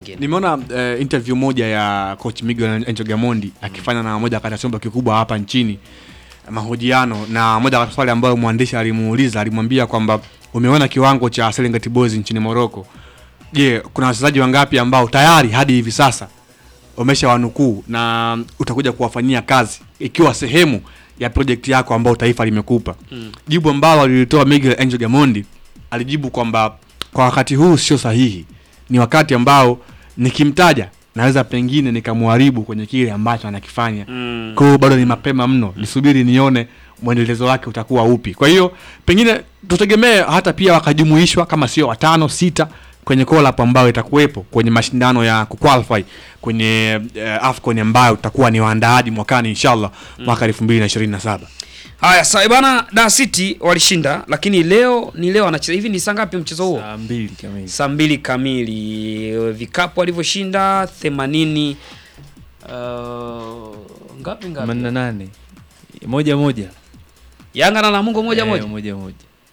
nyingine nimeona uh, interview moja ya coach Miguel Angel Gamondi akifanya na moja kati ya chombo kikubwa hapa nchini mahojiano, na moja kati ya swali ambayo mwandishi alimuuliza alimwambia kwamba umeona kiwango cha Serengeti Boys nchini Morocco. Je, kuna wachezaji wangapi ambao tayari hadi hivi sasa umeshawanukuu na utakuja kuwafanyia kazi ikiwa sehemu ya project yako ambayo taifa limekupa? Mm. Jibu ambalo alilitoa Miguel Angel Gamondi alijibu kwamba kwa wakati huu sio sahihi, ni wakati ambao nikimtaja naweza pengine nikamharibu kwenye kile ambacho anakifanya. Mm. Kwa hiyo bado ni mapema mno, nisubiri nione mwendelezo wake utakuwa upi. Kwa hiyo pengine tutegemee hata pia wakajumuishwa kama sio watano sita kwenye collab ambayo itakuwepo kwenye mashindano ya kuqualify kwenye uh, AFCON ambayo tutakuwa ni waandaaji mwakani inshallah mwaka 2027. haya sawa bana da city walishinda lakini leo ni leo anacheza hivi ni saa ngapi mchezo huo saa mbili kamili saa mbili kamili vikapu alivyoshinda themanini uh, ngapi ngapi themanini na nane moja moja yanga na namungo moja Eh, moja moja moja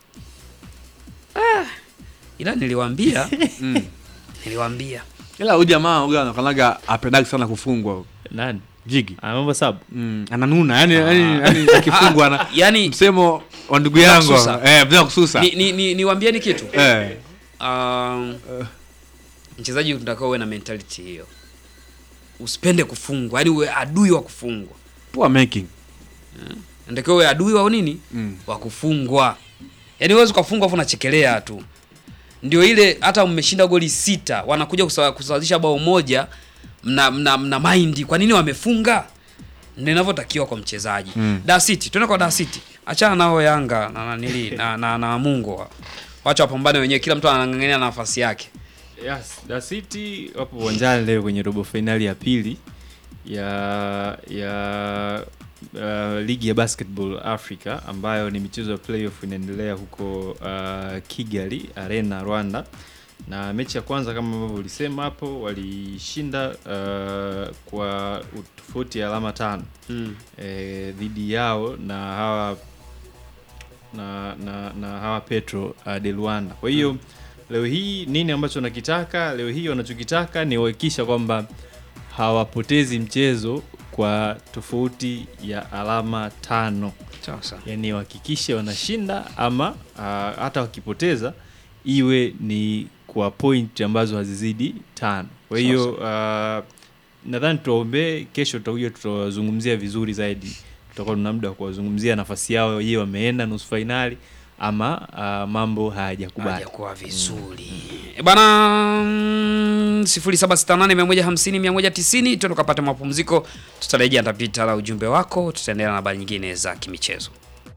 ila niliwaambia Mm. niliwaambia Ila huyu jamaa huyu anakanaga apendagi sana kufungwa nani jigi. Ah, mambo sabu Mm, ananuna yani, yani, yani akifungwa ana yani msemo wa ndugu yangu kususa. eh, bila kususa ni, ni, ni, niwaambieni kitu eh, um, mchezaji unatakiwa uwe na mentality hiyo usipende kufungwa yani uwe adui wa kufungwa poor making natakiwa uwe adui wa nini mm. wa kufungwa yaani huwezi ukafungwa afu unachekelea tu ndio ile hata mmeshinda goli sita wanakuja kusawa- kusawazisha bao moja mna, mna, mna maindi kwa nini wamefunga ndio inavyotakiwa kwa mchezaji Mm. da city tuende kwa da city achana nao yanga na nanili na, na, na mungo wacha wapambane wenyewe kila mtu anang'ang'ania nafasi yake yes, Da City wapo uwanjani leo kwenye robo fainali ya pili ya ya uh, ligi ya basketball Africa ambayo ni michezo ya playoff inaendelea huko uh, Kigali Arena Rwanda na mechi ya kwanza kama ambavyo ulisema hapo walishinda uh, kwa tofauti ya alama tano mm. eh, dhidi yao na hawa na, na, na hawa Petro uh, de Luanda. Kwa hiyo leo hii nini ambacho wanakitaka leo hii, wanachokitaka ni kuhakikisha kwamba hawapotezi mchezo kwa tofauti ya alama tano, sasa yaani wahakikishe wanashinda ama uh, hata wakipoteza iwe ni kwa point ambazo hazizidi tano. Kwa hiyo uh, nadhani tuwaombee, kesho tutakuja tutawazungumzia vizuri zaidi, tutakuwa tuna muda wa kuwazungumzia nafasi yao, je, wameenda nusu fainali ama uh, mambo hayajakubali. hajakuwa vizuri mm. bana mm, 0768150190 tuende tukapata mapumziko tutarejea tapita la ujumbe wako tutaendelea na habari nyingine za kimichezo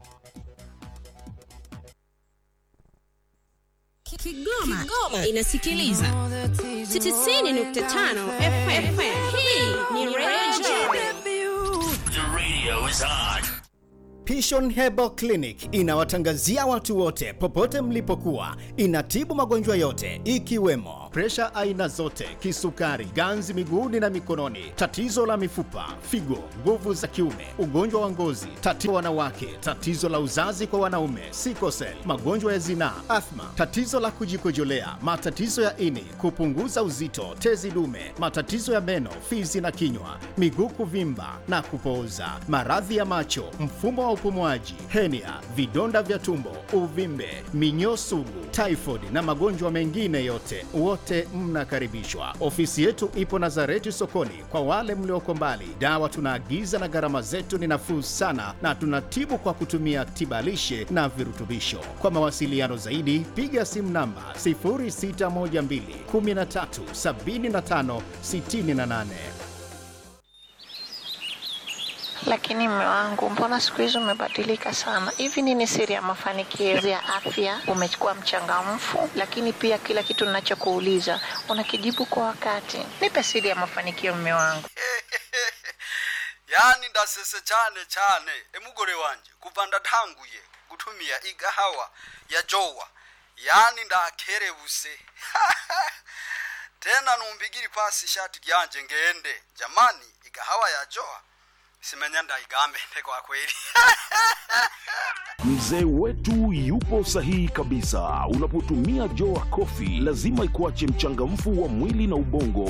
Kigoma, Kigoma inasikiliza 90.5 FM. Hii ni Radio Pishon Herbal Clinic inawatangazia watu wote popote mlipokuwa. Inatibu magonjwa yote ikiwemo presha aina zote, kisukari, ganzi miguuni na mikononi, tatizo la mifupa, figo, nguvu za kiume, ugonjwa wa ngozi, tatizo wanawake, tatizo la uzazi kwa wanaume, sikosel, magonjwa ya zinaa, athma, tatizo la kujikojolea, matatizo ya ini, kupunguza uzito, tezi dume, matatizo ya meno, fizi na kinywa, miguu kuvimba na kupooza, maradhi ya macho, mfumo wa upumuaji, henia, vidonda vya tumbo, uvimbe, minyoo sugu, typhoid na magonjwa mengine yote, wote mnakaribishwa. Ofisi yetu ipo Nazareti sokoni. Kwa wale mlioko mbali, dawa tunaagiza na gharama zetu ni nafuu sana, na tunatibu kwa kutumia tibalishe na virutubisho. Kwa mawasiliano zaidi, piga simu namba 0612 13 75 68. Lakini mme wangu, mbona siku hizi umebadilika sana? Hivi nini siri ya mafanikio ya afya? Umekuwa mchangamfu, lakini pia kila kitu ninachokuuliza unakijibu kwa wakati. Nipe siri ya mafanikio, mme wangu. yani ndasese cyane cyane emugore wanje kuva ndatanguye gutumia igahawa ya jowa yani ndakerebuse tena numbigiri pasi ishati ryanje ngende jamani igahawa ya jowa simenya ndaigambende kwa kweli Mzee wetu yupo sahihi kabisa. Unapotumia Joa Coffee lazima ikuache mchangamfu wa mwili na ubongo